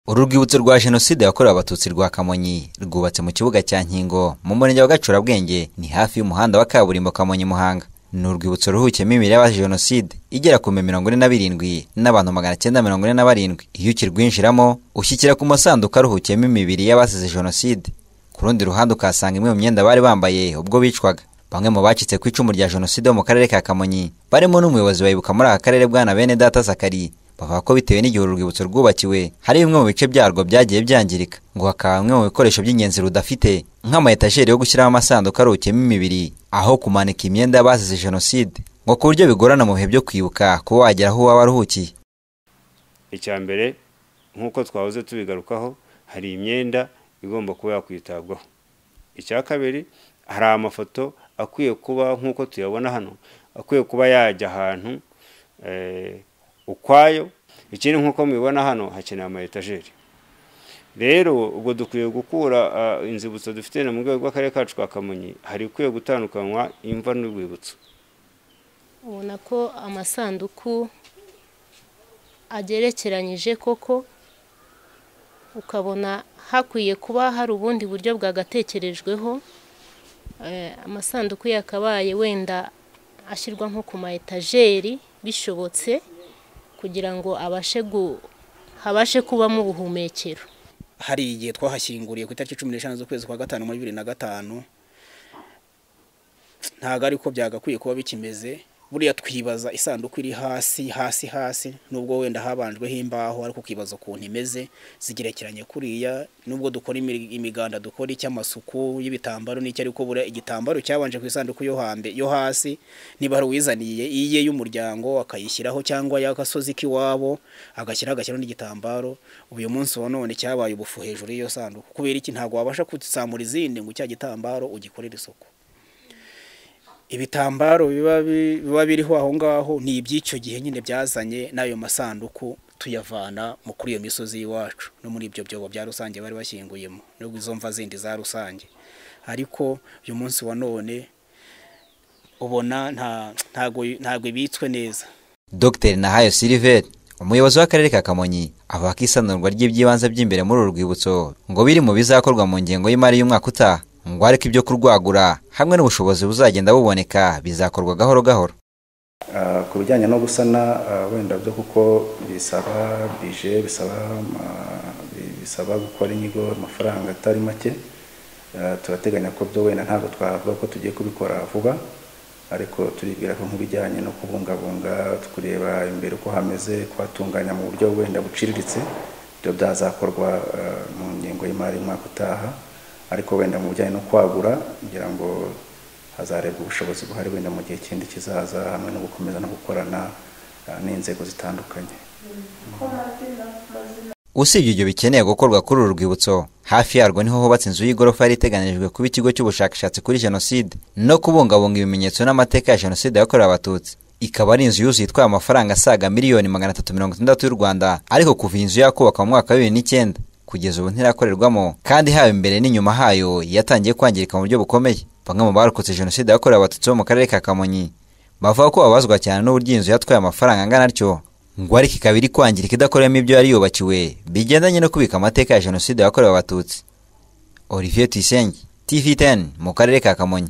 uru rwibutso rwa jenoside yakorewe abatutsi rwa kamonyi rwubatse mu kibuga cya nkingo mu murenge wa gacurabwenge ni hafi y'umuhanda wa kaburimbo kamonyi muhanga ni urwibutso ruhukiyemo imibiri y'abazize jenoside igera ku bihumbi mirongo ine na birindwi n'abantu magana cyenda mirongo ine na barindwi iyo ukirwinjiramo ushyikira ku masanduku aruhukiyemo imibiri y'abazize jenoside ku rundi ruhande ukahasanga imwe mu myenda bari bambaye ubwo bicwaga bamwe mu bacitse ku icumu rya jenoside wo mu karere ka kamonyi barimo n'umuyobozi wayibuka muri aka karere bwana bene data zakari bavuga ko bitewe n'igihe uru rwibutso rwubakiwe hari bimwe mu bice byarwo byagiye byangirika ngo hakaba bimwe mu bikoresho by'ingenzi rudafite nk'ama etajeri yo gushyiramo amasanduku aruhukiyemo imibiri aho kumanika imyenda y'abazize jenoside ngo ku buryo bigorana mu bihe byo kwibuka kuba wagera aho waba waruhukiye icya mbere nk'uko twahoze tubigarukaho hari imyenda igomba kuba yakwitabwaho icya kabiri hari amafoto akwiye kuba nk'uko tuyabona hano akwiye kuba yajya ahantu ukwayo ikindi nk'uko mubibona hano hakeneye ama etajeri rero ubwo dukwiye gukura inzibutso dufite mu rwego rw'akarere kacu ka kamonyi hari ikwiye gutandukanywa imva n'urwibutso ubona ko amasanduku agerekeranyije koko ukabona hakwiye kuba hari ubundi buryo bwagatekerejweho amasanduku yakabaye wenda ashyirwa nko ku ma etajeri bishobotse kugira ngo abashe habashe kubamo ubuhumekero hari igihe twahashyinguriye ku itariki cumi n'eshanu z'ukwezi kwa gatanu muri bibiri na gatanu ntabwo ariko byagakwiye kuba bikimeze buriya twibaza isanduku iri hasi hasi hasi nubwo wenda habanjweho imbaho ariko ukibaza ukuntu imeze zigerekeranye kuriya nubwo dukora imiganda dukora icy'amasuku y'ibitambaro n'icyo ariko buriya igitambaro cyabanje ku isanduku yo hambe yo hasi niba hari uwizaniye iye y'umuryango akayishyiraho cyangwa y'agasozi k'iwabo agashyiraho agashyiraho n'igitambaro uyu munsi wa none cyabaye ubufu hejuru y'iyo sanduku kubera iki ntabwo wabasha kutsamura izindi ngo icya gitambaro ugikorere isuku ibitambaro biba biriho aho ngaho ni iby'icyo gihe nyine byazanye n'ayo masanduku tuyavana mu kuri iyo misozi y'iwacu no muri ibyo byobo bya rusange bari bashyinguyemo no izo mva zindi za rusange ariko uyu munsi wa none ubona ntabwo ibitswe neza dr nahayo siliveri umuyobozi w'akarere ka kamonyi avuga ko isanurwa ry'iby'ibanze by'imbere muri uru rwibutso ngo biri mu bizakorwa mu ngengo y'imari y'umwaka utaha ngo ariko ibyo kurwagura hamwe n'ubushobozi buzagenda buboneka bizakorwa gahoro gahoro ku bijyanye no gusana wenda byo kuko bisaba bije bisaba gukora inyigo amafaranga atari make turateganya ko byo wenda ntabwo twavuga ko tugiye kubikora vuba ariko turibwira ko nk'ibijyanye no kubungabunga kureba imbere uko hameze kuhatunganya mu buryo wenda buciriritse ibyo byazakorwa mu ngengo y'imari y'umwaka utaha ariko wenda mu bijyanye no kwagura kugira ngo hazarebwe ubushobozi buhari wenda mu gihe kindi kizaza hamwe no gukomeza no gukorana n'inzego zitandukanye usibye ibyo bikeneye gukorwa kuri uru rwibutso hafi yarwo niho hubatse inzu y'igorofa yari iteganyirijwe kuba ikigo cy'ubushakashatsi kuri jenoside no kubungabunga ibimenyetso n'amateka ya jenoside yakorewe abatutsi ikaba ari inzu yuzuye itwaye amafaranga asaga miliyoni magana atatu mirongo itandatu y'u rwanda ariko kuva iyi nzu yakubakwa mu mwaka wa bibiri n'icyenda kugeza ubu ntirakorerwamo kandi haba imbere n'inyuma hayo yatangiye kwangirika mu buryo bukomeye bamwe mu barokotse jenoside yakorewe abatutsi bo mu karere ka kamonyi bavuga ko babazwa cyane n'uburyo inzu yatwaye amafaranga angana atyo ngo ariko ikaba iri kwangirika idakoreramo ibyo yari yubakiwe bigendanye no kubika amateka ya jenoside yakorewe abatutsi olivier tuyisenge tv 10 mu karere ka kamonyi